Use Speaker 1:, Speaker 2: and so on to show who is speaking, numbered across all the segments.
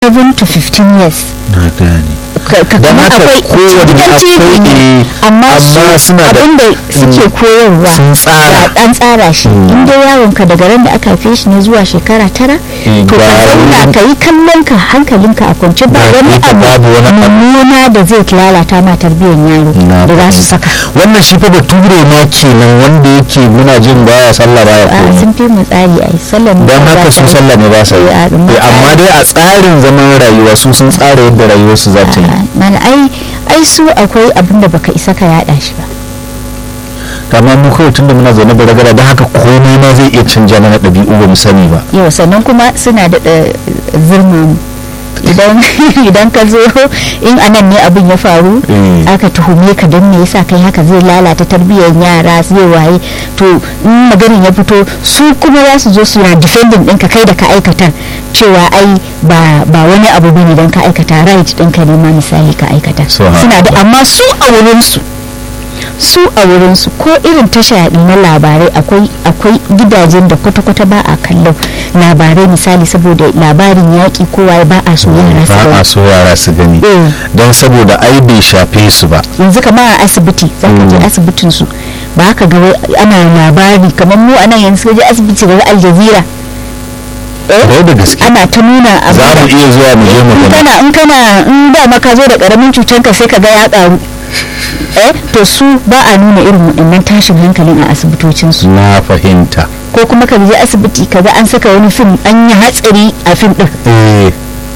Speaker 1: 7 to 15 years
Speaker 2: na gane
Speaker 1: ka ka-
Speaker 2: Don
Speaker 1: kamar
Speaker 2: haka
Speaker 1: akwai
Speaker 2: kowane
Speaker 1: gidan TV
Speaker 2: akwai,
Speaker 1: ne
Speaker 2: eh,
Speaker 1: amma
Speaker 2: amma
Speaker 1: su
Speaker 2: suna da-
Speaker 1: abinda suke koyarwa
Speaker 2: sun tsara.
Speaker 1: da an tsara shi in dai yaron ka daga ran da aka haife shi ne zuwa shekara tara
Speaker 2: Eh,
Speaker 1: to ka
Speaker 2: ba
Speaker 1: zauna
Speaker 2: wani-
Speaker 1: ka yi kallon ka hankalinka a kwance ba
Speaker 2: Ba
Speaker 1: wani
Speaker 2: ita babu wani
Speaker 1: abu
Speaker 2: abu.
Speaker 1: mummuna da zai lalata ma tarbiyyar yaro
Speaker 2: Na
Speaker 1: da za su
Speaker 2: fahimta.
Speaker 1: saka
Speaker 2: wannan shi fa bature ma kenan wanda yake muna jin baya sallah baya
Speaker 1: a
Speaker 2: komai
Speaker 1: sun fi mu tsari a sallan
Speaker 2: don haka su sallah ne ba sa yi
Speaker 1: Eh, a-
Speaker 2: Eh, amma dai a tsarin zaman rayuwa su sun tsara yadda rayuwarsu za ta yi
Speaker 1: mana ai ai su akwai abin da baka isa ka yada shi ba
Speaker 2: amma mu kawai tunda muna zaune da ragara don haka komai ma zai iya canja mana ɗabi'u ba mu sani ba
Speaker 1: yau sannan kuma suna da zirma mu idan idan ka zo in anan ne abin ya faru
Speaker 2: Mm.
Speaker 1: aka tuhume ka don me yasa kai haka zai lalata tarbiyyar yara zai waye to in maganin ya fito su kuma za su zo suna defending ɗinka kai da ka aikata cewa ai ba ba wani abu bane don ka aikata right ɗinka ne ma misali ka aikata
Speaker 2: So, ha-
Speaker 1: suna da amma su a wurinsu su a wurinsu ko irin tasha na labarai akwai akwai gidajen da kwata-kwata ba a kallon labarai misali saboda labarin yaƙi kowa ba a so yara su
Speaker 2: ba a
Speaker 1: gani.
Speaker 2: so yara su gani
Speaker 1: Eh.
Speaker 2: don saboda ai bai shafe su ba
Speaker 1: yanzu kamar a asibiti za ka je
Speaker 2: Mm.
Speaker 1: asibitin su ba haka ga wai ana labari kamar mu a nan yanzu ka je asibiti ga al jazeera
Speaker 2: Kwarai da gaske
Speaker 1: ana ta nuna abu
Speaker 2: za mu iya zuwa mu je mu
Speaker 1: in
Speaker 2: gani
Speaker 1: kana in kana in da maka zo da karamin cutanka sai ka ga ya karu eh to su ba a nuna irin waɗannan tashin hankalin a asibitocinsu
Speaker 2: na fahimta
Speaker 1: ko kuma ka je asibiti ka ga an saka wani fim an yi hatsari a fim din
Speaker 2: eh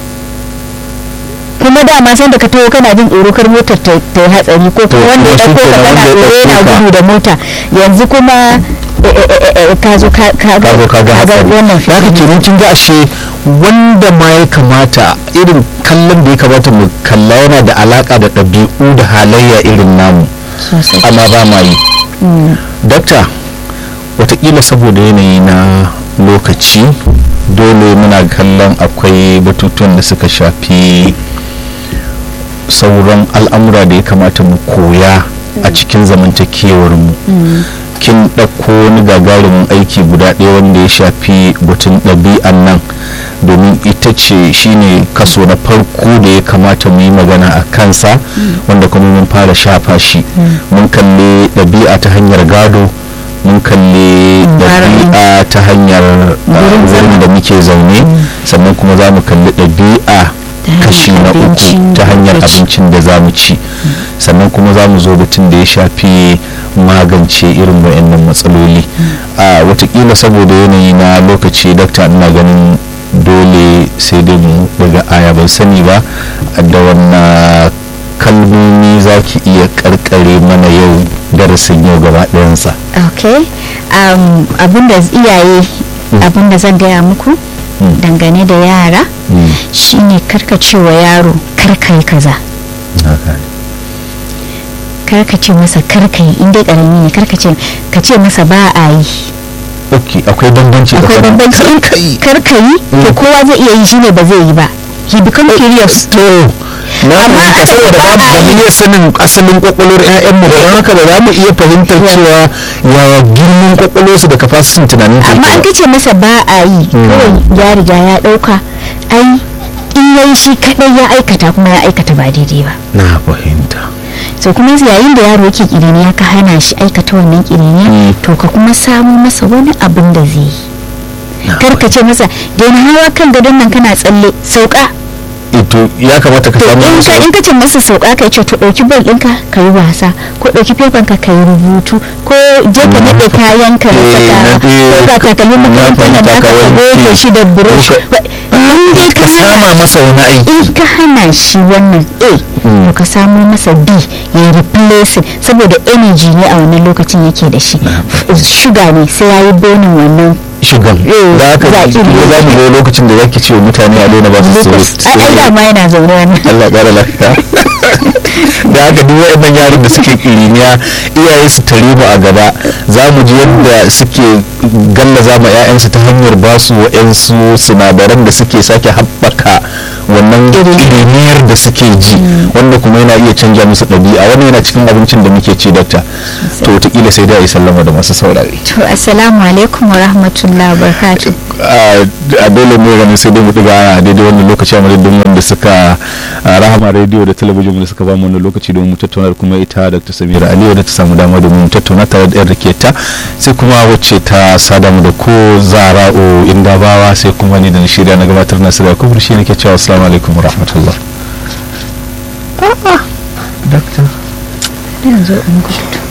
Speaker 1: kuma dama san da ka taho kana jin tsoro kar motar ta ta yi hatsari ko
Speaker 2: To,
Speaker 1: kuma wanda ya
Speaker 2: to shi
Speaker 1: dauko ka
Speaker 2: kenan
Speaker 1: kana
Speaker 2: wanda ya
Speaker 1: tsoro yana
Speaker 2: ɗauko ka.
Speaker 1: gudu da mota yanzu kuma eh, eh, eh, eh, ka zo ka ka
Speaker 2: ka zo ka ga hatsari
Speaker 1: wannan
Speaker 2: za ka
Speaker 1: fim
Speaker 2: kenan kin ga ashe wanda ma ya kamata irin kallon da ya kamata mu kalla yana da alaka da ɗabi'u da halayya irin namu
Speaker 1: sosai
Speaker 2: amma ba ma yi dakta watakila saboda yanayi na lokaci dole muna kallon akwai batutuwan da suka shafi sauran al'amura da ya kamata mu koya a cikin zamantakewar mu kin ɗauko wani gagarumin aiki guda ɗaya wanda ya shafi batun ɗabi'an nan domin ita ce shine kaso na farko da ya kamata mu yi magana a kansa wanda kuma mun fara shafa shi mun kalli ɗabi'a ta hanyar gado mun kalli ɗabi'a ta hanyar uh, wurin da muke zaune sannan kuma za mu kalli ɗabi'a kashi na uku ta hanyar abincin da za mu ci sannan kuma za mu zo batun da ya shafi magance irin wayannan matsaloli a watakila saboda yanayi na lokaci dakta ina ganin dole sai dai mu daga aya ban sani ba da wannan kalmomi za ki iya karkare mana yau darasin yau gaba ɗayansa
Speaker 1: okay um, abinda iyaye abinda zan gaya muku dangane da yara shine karkacewa yaro karkai kaza karkace masa karkai inda karami ne karkace ka ce masa ba a yi
Speaker 2: ok akwai bambanci
Speaker 1: akwai
Speaker 2: tsakanin
Speaker 1: bambanci in
Speaker 2: karkai
Speaker 1: karkai to kowa zai iya yi shine ba zai yi ba he become curious
Speaker 2: to na
Speaker 1: Amma
Speaker 2: fahimta
Speaker 1: a ce
Speaker 2: saboda
Speaker 1: ba
Speaker 2: ba
Speaker 1: a
Speaker 2: mu
Speaker 1: yi.
Speaker 2: iya sanin asalin kwakwalwar 'ya'yanmu ba don haka ba za mu iya fahimtar cewa yaya girman kwakwalwarsu da kafasitin tunanin ta
Speaker 1: amma an
Speaker 2: yake
Speaker 1: kace masa ba a yi kawai ya riga ya dauka ai in yayi shi kadai ya aikata kuma ya aikata ba daidai ba
Speaker 2: ba na fahimta
Speaker 1: so kuma yayin da yaro yake kiriniya ka hana shi aikata wannan kiriniya
Speaker 2: Mm.
Speaker 1: to ka kuma samu masa wani abin da zai yi
Speaker 2: Na
Speaker 1: kar ka ce masa daina hawa kan gadon nan kana tsalle sauka
Speaker 2: ito ya kamata ka
Speaker 1: to
Speaker 2: samu
Speaker 1: in ka
Speaker 2: wasu-
Speaker 1: in ka ce masa sauka kai ce to dauki bal ɗinka ka yi wasa ko dauki fefan ka ka yi rubutu ko je ka
Speaker 2: Mm.
Speaker 1: naɗe kayan ka na
Speaker 2: Eh,
Speaker 1: saka
Speaker 2: na-
Speaker 1: ko
Speaker 2: eh,
Speaker 1: ga takalmin
Speaker 2: na
Speaker 1: makarantar nan
Speaker 2: fahimta
Speaker 1: naka
Speaker 2: ka
Speaker 1: ka
Speaker 2: wanke.
Speaker 1: goge shi da brush
Speaker 2: Ko
Speaker 1: Ba- in dai
Speaker 2: ka
Speaker 1: ka hana
Speaker 2: sama masa wani aiki
Speaker 1: in ka hana shi wannan a
Speaker 2: Mm.
Speaker 1: to ka samo masa b ya replace saboda energy ne a wannan lokacin yake da shi shuga ne sai ya yi bonin wannan
Speaker 2: shugan
Speaker 1: Eh,
Speaker 2: da aka
Speaker 1: zaƙi
Speaker 2: za
Speaker 1: ne.
Speaker 2: mu zo lokacin da zaki ce wa mutane a daina ba su
Speaker 1: glucose
Speaker 2: so
Speaker 1: ai ai dama yana zaune wannan
Speaker 2: Allah ƙara lafiya da haka duk waɗannan yaran da suke ƙiriniya iyaye su tare mu a gaba za mu ji yadda suke gallaza ma 'ya'yansu ta hanyar ba su wa'yansu sinadaran da suke sake haɓaka wannan ƙiriniyar da suke ji wanda kuma yana iya canja musu ɗabi'a wannan yana cikin abincin da muke ci dakta to wataƙila sai dai a yi sallama da masu saurare
Speaker 1: to assalamu alaikum wa rahmatullahi wa barakatuh
Speaker 2: a dole mu ganin sai dai mu diga a daidai wannan lokaci a madadin wanda suka rahama rediyo da talabijin da suka ba mu wannan lokaci domin mu tattauna kuma ita Dr. Samira Aliyu da ta samu dama domin mu tattauna tare da yar ta sai kuma wacce ta sada mu da ko Zara'u Indabawa sai kuma ni da na shirya na gabatar na sirri kuma shi nake cewa assalamu alaikum wa rahmatullah.
Speaker 1: A'a.
Speaker 2: Doctor.
Speaker 1: Yanzu in ku